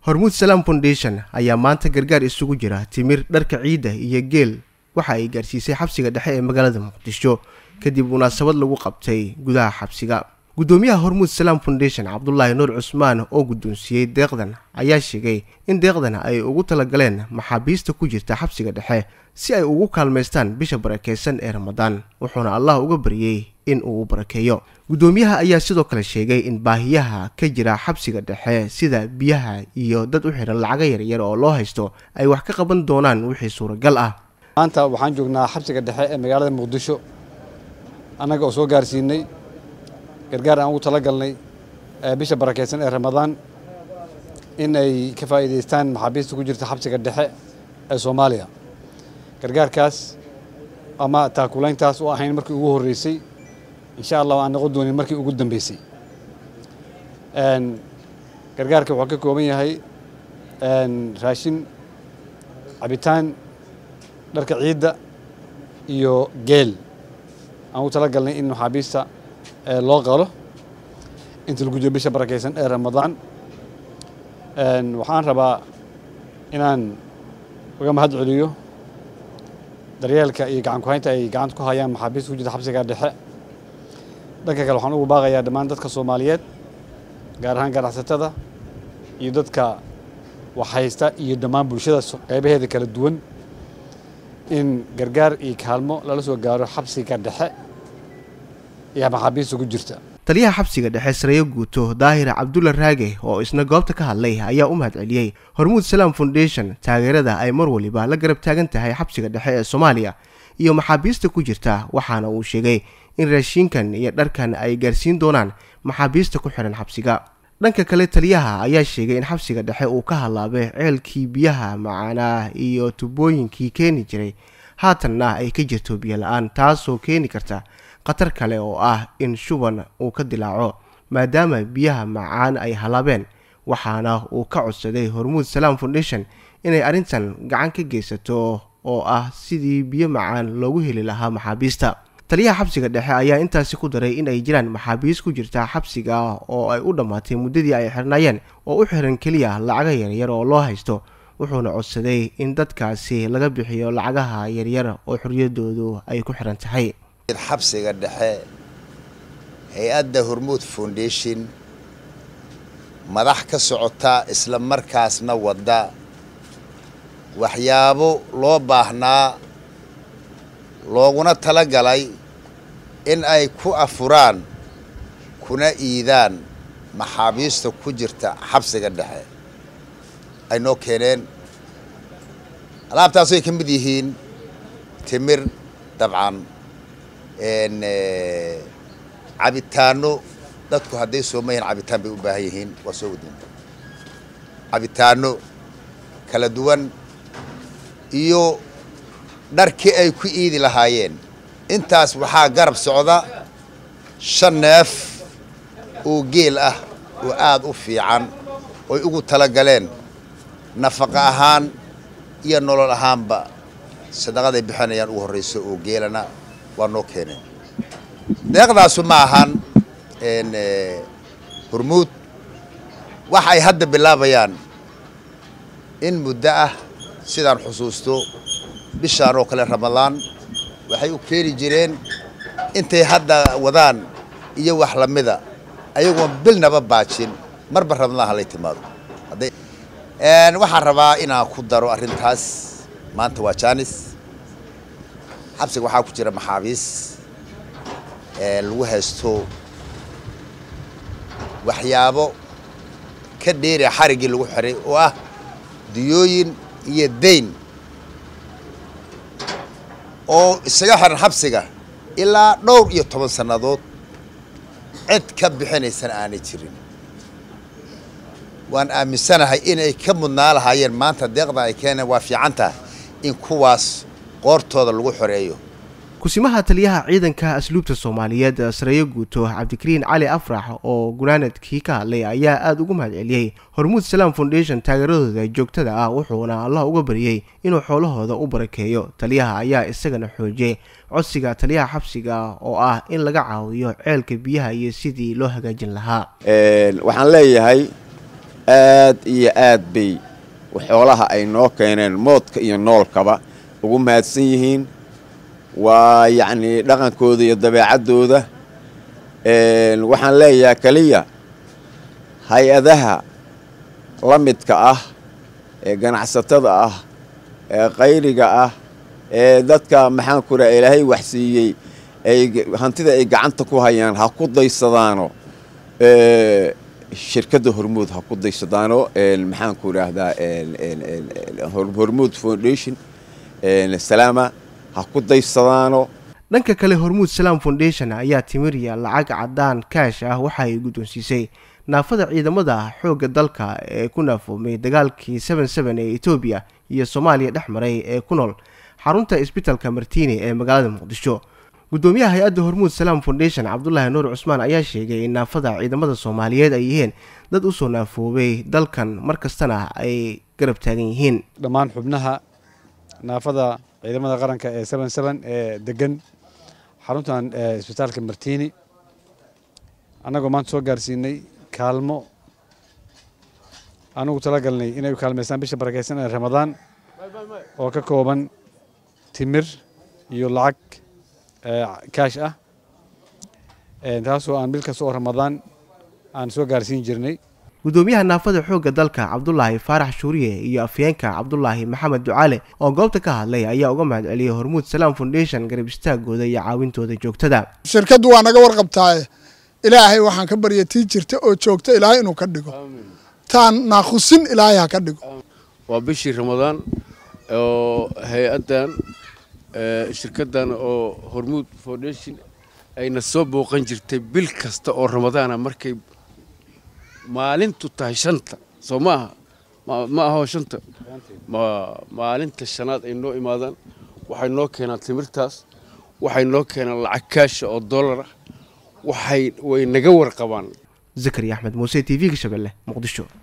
hormuud salaam foundation ayaa maanta gargaar isugu jira timir dharka ciidda iyo geel waxa ay gaarsiisay xabsiga dhexe ee magaalada muqdisho kadib munaasabad lagu qabtay gudaha xabsiga guddoomiyaha hormuud salaam foundation cabdulaahi nuur cusmaan oo guddoonsiiyey deeqdan ayaa sheegay in deeqdan ay ugu talagaleen maxaabiista ku jirta xabsiga dhexe si ay ugu kaalmaystaan bisha barakeysan ee ramadaan wuxuuna allah uga baryey in uu barakeeyo guddoomiyaha ayaa sidoo kale sheegay in baahiyaha ka jira xabsiga dhexe sida biyaha iyo dad u xidhan lacaga yaryar oo loo haysto ay wax ka qaban doonaan wixii suuragal ah maanta waxaan joognaa xabsiga dhexe ee magaalada muqdisho annaga oo soo gaarsiinay gargaar aan ugu talagalnay bisha barakeysan ee ramadaan in ay ka faa'iidaystaan maxaabiista ku jirta xabsiga dhexe ee soomaaliya gargaarkaas ama taakulayntaas oo ahayn markii ugu horreysay insha allah aan noqon doonin markii ugu dambeysay gargaarka wuxuu ka kooban yahay raashin cabitaan dharka ciidda iyo geel aan ugu talagalnay in maxaabiista loo qalo inta lagu jiro bisha barakeysan ee ramadaan waxaan rabaa inaan uga mahad celiyo daryeelka iyo gacan ku-haynta ay gacanta ku hayaan maxaabiista ku jirta xabsiga dhexe dhanka kale waxaan ugu baaqayaa dhammaan dadka soomaaliyeed gaar ahaan ganacsatada iyo dadka waxhaysta iyo dhammaan bulshada qaybaheeda kala duwan in gargaar iyo kaalmo lala soo gaaro xabsiga dhexe iyo maxaabiista ku jirta taliyaha xabsiga dhexe sareeyo guuto daahir cabdulla raage oo isna goobta ka hadlay ayaa u mahad celiyey hormuud salaam foundation taageerada ay mar waliba la garab taagan tahay xabsiga dhexe ee soomaaliya iyo maxaabiista ku jirta waxaana uu sheegay in raashiinkan iyo dharkan ay gaarsiin doonaan maxaabiista ku xihan xabsiga dhanka kale taliyaha ayaa sheegay in xabsiga dhexe uu ka hadlaabay ceelkii biyaha macaanaa iyo tubooyinkii keeni jiray haatanna ay ka jirto biyo la-aan taasoo keeni karta khatar kale oo ah in shuban uu ka dilaaco maadaama biyaha macaan ay halaabeen waxaana uu ka codsaday hormuud salaam foundation inay arrintan gacan ka geysato oo ah sidii biyo macaan loogu heli lahaa maxaabiista taliyaha xabsiga dhexe ayaa intaasi ku daray in ay jiraan maxaabiis ku jirta xabsiga oo ay u dhammaatay muddadii ay xirnaayeen oo u xiran keliya lacaga yaryar oo loo haysto wuxuuna codsaday in dadkaasi laga bixiyo lacagaha yaryar oo xorriyadoodu ay ku xiran tahay xabsiga dhexe hay-adda hormuud foundation madax ka socota isla markaasna wadda waxyaabo loo baahnaa looguna tala galay in ay ku afuraan kuna iidaan maxaabiista ku jirta xabsiga dhexe ay noo keeneen alaabtaas ay ka mid yihiin timir dabcan cabitaano dadku hadday soomayihin cabitaan bay u baahan yihiin waa soo wadin cabitaano kala duwan iyo dharkii ay ku iidi lahaayeen intaas waxaa garab socda shan neef oo geel ah oo aada u fiican oy ugu talagaleen nafaqa ahaan iyo nolol ahaanba sadaqaday bixinayaan ugu horrayso oo geelana waa noo keeneen deeqdaasu ma ahan hormuud waxa ay hadda bilaabayaan in muddo ah sidaan xusuusto bishaan oo kale ramadaan waxay u keeni jireen intay hadda wadaan iyo wax lamida ayagoon bilnaba baajin marba ramadaan halay timaado waxaan rabaa inaan ku daro arrintaas maanta waa jaanis xabsiga waxaa ku jira maxaabiis lagu haysto waxyaabo ka dheeri xariggii lagu xiray oo ah diyooyin iyo dayn oo isaga xiran xabsiga ilaa dhowr iyo toban sannadood cid ka bixinaysana aanay jirin waan aaminsanahay inay ka mudnaa lahaayeen maanta deeqda ay keeneen waa fiican tahay in kuwaas qoortooda lagu xoreeyo kusimaha taliyaha ciidanka asluubta soomaaliyeed sareeyo guuto cabdikariin cali afrax oo gunaanadkii ka hadlay ayaa aada ugu mahad celiyey hormuud salaam foundation taageeradooda joogtada ah wuxuuna allah uga baryey inuu xoolahooda u barakeeyo taliyaha ayaa isagana xoojiyey codsiga taliyaha xabsiga oo ah in laga caawiyo ceelka biyaha iyo sidii loo hagaajin lahaa waxaan leeyahay aad iyo aad bay xoolaha ay noo keeneen moodka iyo noolkaba ugu mahadsan yihiin waa yacnii dhaqankooda iyo dabeecaddooda waxaan leeyahay keliya hay-adaha la midka ah ee ganacsatada ah ee qayriga ah ee dadka maxaan ku raha ilaahay waxsiiyey ay hantida ay gacanta ku hayaan ha ku daysadaano shirkadda hormuud ha ku daysadaano maxaan ku idhaahdaa hormuud foundation salaama ha ku daysadaano dhanka kale hormuud salaam foundation ayaa timiriya lacag caddaan kaash ah waxa ay guddoonsiisay naafada ciidamada xoogga dalka ee ku naafoomay dagaalkii seben seben ee etoobiya iyo soomaaliya dhex maray ee ku nool xarunta isbitalka martiini ee magaalada muqdisho guddoomiyaha hay-adda hormuud salaam foundation cabdulaahi nuur cusmaan ayaa sheegay in naafada ciidamada soomaaliyeed ay yihiin dad usoo naafoobay dalkan mar kastana ay garab taagan yihiin dhammaan xubnaha naafada ciidamada qaranka ee seben seben ee degan xaruntan isbitaalka martiini annagoo maanta soo gaarsiinay kaalmo anugu talagalnay inay u kaalmaystaan bisha barakeysan ee ramadaan oo ka kooban timir iyo lacag kaash ah taasoo aan bil kasta oo ramadaan aan soo gaarsiin jirnay guddoomiyaha naafada xoogga dalka cabdulaahi faarax shuuriye iyo afyeenka cabdulaahi maxamed ducaale oo goobta ka hadlay ayaa uga mahad celiyey hormuud salaam foundation garab istaagooda iyo caawintooda joogtada shirkaddu waa naga warqabtaaye ilaahay waxaan ka barya tii jirta oo joogta ilaahay inuu ka dhigo taan naakhusin ilaahay ha ka dhigo waa bishii ramadaan oo hay-addan shirkaddan oo hormuud foundation ayna soo booqan jirtay bil kasta oo ramadaana markay maalintu tahay shanta soo ma aha ma aho shanta maalinta shanaad ay noo imaadaan waxay noo keenaan timirtaas waxay noo keenaan lacag kaasha oo dollar ah waxay way naga warqabaan zakari axmed muuse t v-ga shabeelle muqdisho